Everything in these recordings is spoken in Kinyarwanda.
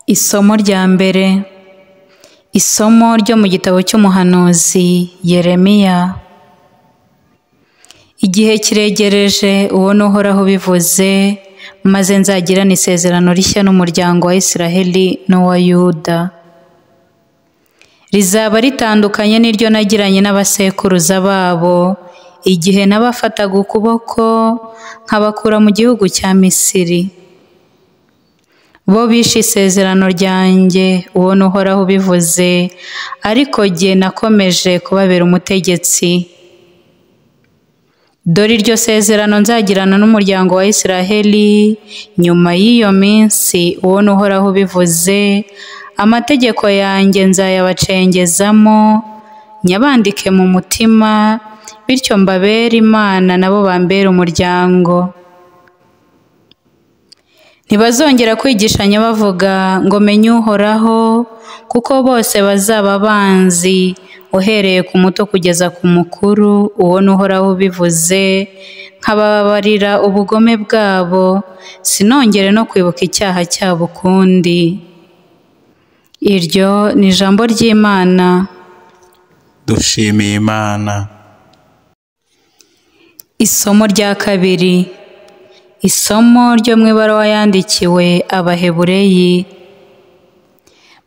Isomo rya mbere isomo ryo mu gitabo cy'umuhanuzi Yeremiya Igihe kiregereje ubona uhoraho bivuze maze nzagirane isezerano rishya n'umuryango wa Isiraheli n'uwa Yuda rizaba ritandukanye n'iryo nagiranye n'abasekuruza babo igihe nabafataga ukuboko nkabakura mu gihugu cya Misiri bo bishe isezerano ryanjye ubona uhoraho ubivuze ariko jye nakomeje kubabera umutegetsi dore iryo sezerano nzagirana n'umuryango wa Isiraheli nyuma y'iyo minsi ubona uhoraho ubivuze amategeko yanjye nzayabacengezamo nyabandike mu mutima bityo mbabere imana nabo bambere umuryango ntibazongera kwigishanya bavuga ngo menye uhoraho kuko bose bazaba banzi uhereye ku muto kugeza ku mukuru ubona uhoraho ubivuze nkababarira ubugome bwabo sinongere no kwibuka icyaha cyabo ukundi iryo ni ijambo ry'imana dushimiye imana isomo rya kabiri isomo ryo mu ibaruwa yandikiwe abahebureyi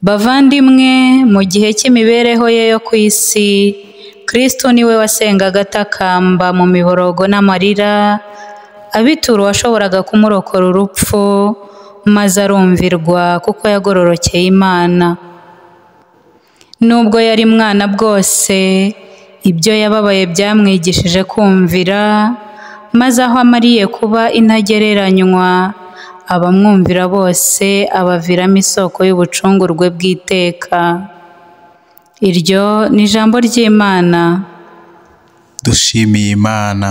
bavandimwe mu gihe cy'imibereho ye yo ku isi kristo niwe wasengaga atakamba mu miborogo n'amarira abitura uwashoboraga kumurokora urupfu maze arumvirwa kuko yagororokeye imana nubwo yari mwana bwose ibyo yababaye byamwigishije kumvira maze aho amariye kuba intagereranywa abamwumvira bose abaviramo isoko y'ubucungurwe bw'iteka iryo ni ijambo ry'imana dushimiye imana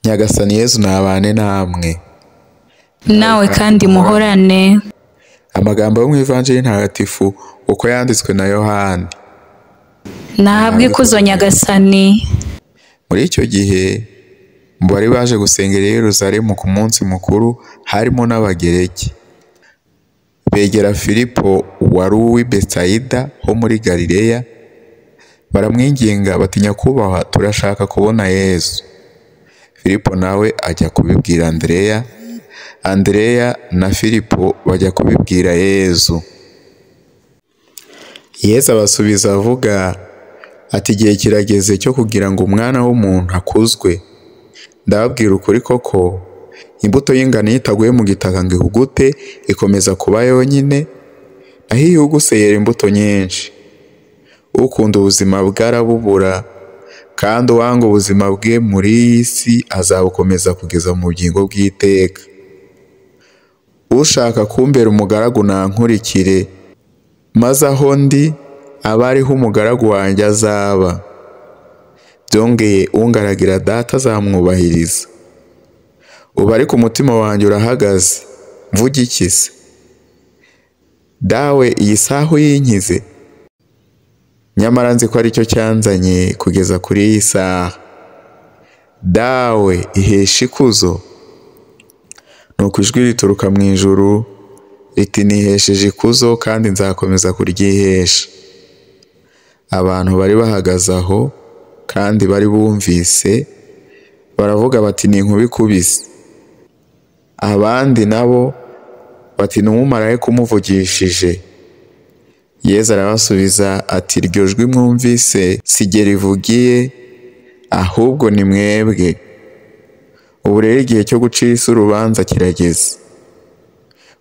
nyagasani yezu nabane namwe nawe kandi muhorane amagambo yo mu ivanjiri ntagatifu uko yanditswe na yohani nahabwe ikuzo nyagasani muri icyo gihe mu bari baje gusengera i Yerusalemu ku munsi mukuru harimo n'abagereki begera filipo wari uw'i Betsaida ho muri galileya baramwinginga batinya kubaha turashaka kubona yesu filipo nawe ajya kubibwira andereya andereya na filipo bajya kubibwira yesu yesu abasubiza avuga ati igihe kirageze cyo kugira ngo umwana w'umuntu akuzwe ndababwira ukuri koko imbuto y'ingano iyo itaguye mu gitaka ngo ihugute ikomeza kuba yonyine naho iyo ihuguse yera imbuto nyinshi ukunda ubuzima bwe arabubura kandi uwanga ubuzima bwe muri iyi si azabukomeza kugeza mu bugingo bw'iteka ushaka kumbera umugaragu nankurikire maze aho ndi aba ariho umugaragu wanjye azaba byongeye ungaragira data azamwubahiriza ubu ariko umutima wanjye urahagaze mvuge iki se dawe iyi saha uyinkize nyamara nzi ko aricyo cyanzanye kugeza kuri iyi saha dawe ihesha ikuzo ni uko ijwi rituruka mu ijuru riti nihesheje ikuzo kandi nzakomeza kuryihesha abantu bari bahagaze aho kandi bari bumvise baravuga bati ni inkuba ikubise abandi nabo bati ni umumarayika umuvugishije yezu arabasubiza ati iryo jwi mwumvise sijye rivugiye ahubwo ni mwebwe ubu rero igihe cyo gucira isi urubanza kirageze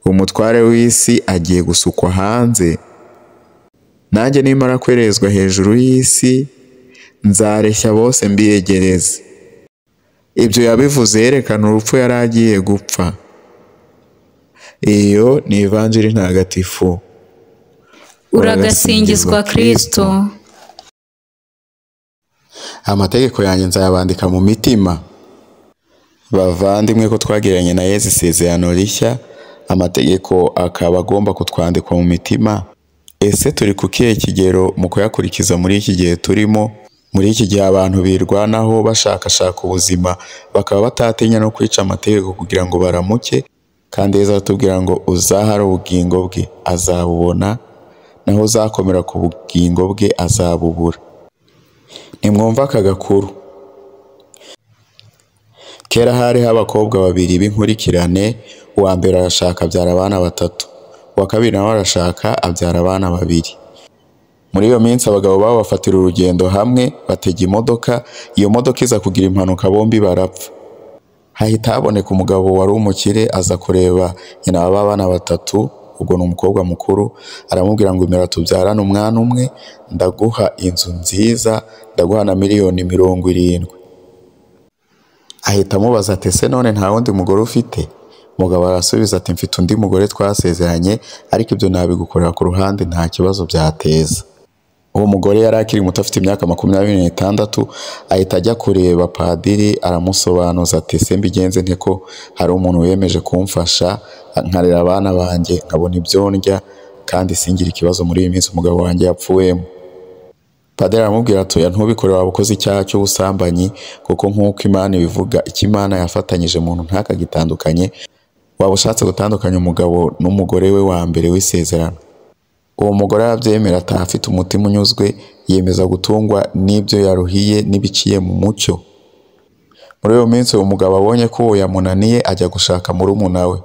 umutware w'isi agiye gusukwa hanze nanjye nimara kwerezwa hejuru y'isi nzareshya bose mbiyegereze ibyo yabivuze yerekana urupfu yari agiye gupfa iyo ni ivanjiri ntagatifu uragasingizwa kristo amategeko yanjye nzayabandika mu mitima bavandimwe ko twagiranye na yesu isezerano rishya amategeko akaba agomba kutwandikwa mu mitima ese turi ku kihe kigero mu kuyakurikiza muri iki gihe turimo muri iki gihe abantu birwanaho bashakashaka ubuzima bakaba batatinya no kwica amategeko kugira ngo baramuke kandi yezu aratubwira ngo uzahara ubugingo bwe azabubona naho uzakomera ku bugingo bwe azabubura nimwumva aka gakuru kera hariho abakobwa babiri b'inkurikirane uwa mbere arashaka abyara abana batatu uwa kabiri nawe arashaka abyara abana babiri muri iyo minsi abagabo babo bafatira urugendo hamwe batega imodoka iyo modoka iza kugira impanuka bombi barapfa hahita haboneka umugabo wari umukire aza kureba nyina wa ba bana batatu ubwo ni umukobwa mukuru aramubwira ngo imira tubyarane umwana umwe ndaguha inzu nziza ndaguha na miliyoni mirongo irindwi ahita amubaza ati ese none nta wundi mugore ufite umugabo arasubiza ati mfite undi mugore twasezeranye ariko ibyo nabigukorera ku ruhande nta kibazo byateza uwo mugore yari akiri muto afite imyaka makumyabiri n'itandatu ahita ajya kureba padiri aramusobanuza ati se mbigenze nte ko hari umuntu wemeje kumfasha nkarera abana banjye nkabona ibyo ndya kandi singire ikibazo muri iyi minsi umugabo wanjye yapfuwemo padiri aramubwira ati oya ntubikore waba ukoze icyaha cy'ubusambanyi kuko nk'uko imana ibivuga icyo imana yafatanyije muntu ntakagitandukanye waba ushatse gutandukanya umugabo n'umugore we wa mbere w'isezerano uwo mugore arabyemera ataha afite umutima unyuzwe yemeza gutungwa n'ibyo yaruhiye n'ibiciye mu mucyo muri uwo minsi uwo mugabo abonye ko uwo yamunaniye ajya gushaka murumuna we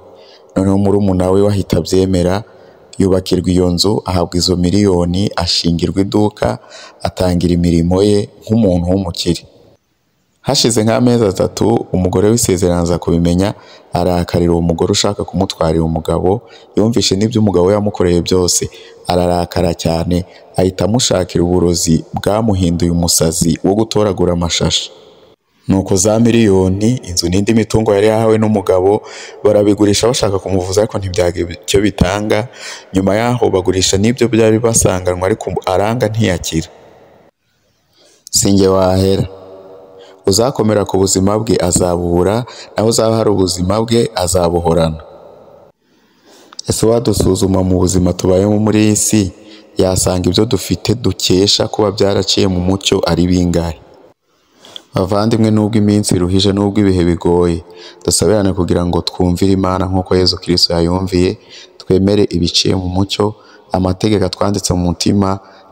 noneho murumuna we wahita abyemera yubakirwa iyo nzu ahabwa izo miliyoni ashingirwa iduka atangira imirimo ye nk'umuntu w'umukire hashize nk'amezi atatu umugore w'isezerano aza kubimenya arakarira uwo mugore ushaka kumutwarira umugabo yumvishe n'ibyo umugabo we yamukoreye byose ararakara cyane ahita amushakira uburozi bwamuhinduye umusazi wo gutoragura amashashi nuko za miliyoni inzu n'indi mitungo yari yahawe n'umugabo barabigurisha bashaka kumuvuza ariko ntibyagira icyo bitanga nyuma yaho bagurisha n'ibyo byari basanganwe ariko aranga ntiyakira sinjye wahera uzakomera ku buzima bwe azabubura naho uzahara ubuzima bwe azabuhorana ese wadusuzuma mu buzima tubayemo muri iyi si yasanga ibyo dufite dukesha kuba byaraciye mu mucyo ari bingahe bavandimwe n'ubwo iminsi iruhije n'ubwo ibihe bigoye dusabirane kugira ngo twumvire imana nk'uko yezu kirisito yayumviye twemere ibiciye mu mucyo amategeko atwanditse mu mutima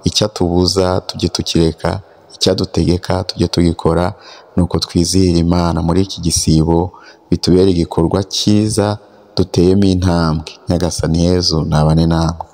icyo atubuza tujye tukireka icyadutegeka tujye tugikora nuko twizihira imana muri iki gisibo bitubere igikorwa cyiza duteyemo intambwe nyagasani yezu nabane namwe